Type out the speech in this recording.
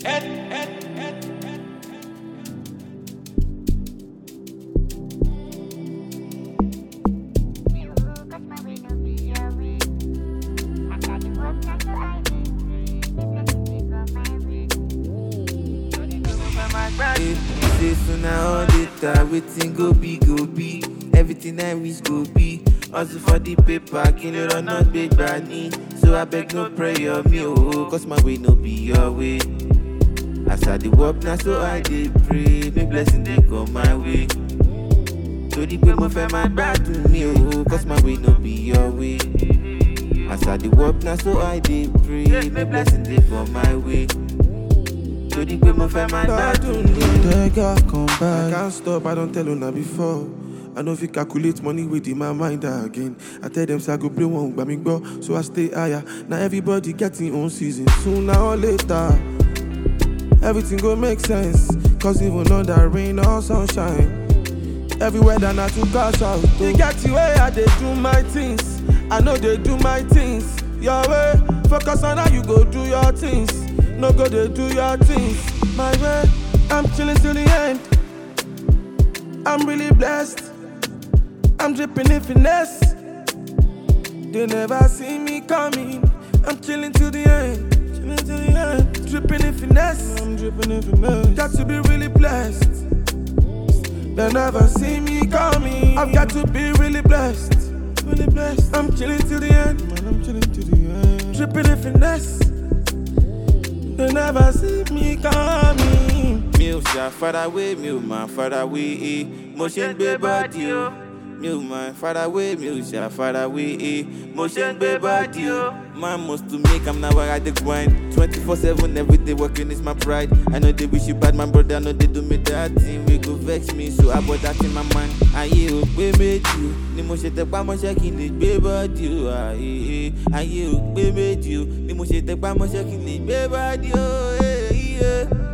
Eh, Say sooner or later, wetin go be go be. Everything I wish go be. Also for the paper, kill it or not big granny. So I beg no pray on me, oh, cause my way no be your way. As I dey work now, so I dey pray. May blessing dey come my way. Torí pé mo fẹ́ máa gbádùn mi o, cause my way no be your way. As I dey work now, so I dey pray. May blessing dey come my way. Torí pé mo fẹ́ máa gbádùn mi o. Tega come back. I can't stop, I don't tell una before. I know if you calculate money within my mind again. I tell them say I go play one by me go, so I stay higher. Now everybody getting own season. Sooner or later, everything go make sense. Cause even under rain or sunshine, everywhere that not to cash out. You get the way I they do my things. I know they do my things. Your way, focus on how you go do your things. No go they do your things. My way, I'm chilling till the end. I'm really blessed. I'm dripping in finesse. They never see me coming. I'm chilling till the end. Chilling till the end. Dripping in finesse. I'm dripping in finesse. Got to be really blessed. They never see me coming. I've got to be really blessed. Really blessed. I'm chilling till the end. Man, I'm chilling till the end. Dripping in finesse. They never see me coming. mi ò ṣàfarawé mi ò máa farawé e mo ṣe ń gbé bọ́dì o mi ò máa farawé mi ò ṣàfarawé e mo ṣe ń gbé bọ́dì o. man must to make am na why i dey grind twenty-four seven everyday working is my pride i no dey wish you bad my brother i no dey do me that thing wey go vex me so i bought that in my mind. ayé ò pé méjì o ni mo ṣe tẹpá mọ́ṣẹ́ kí n lè gbé bọ́dì o ayé ayé ò pé méjì o ni mo ṣe tẹpá mọ́ṣẹ́ kí n lè gbé bọ́dì o. eh, yeah.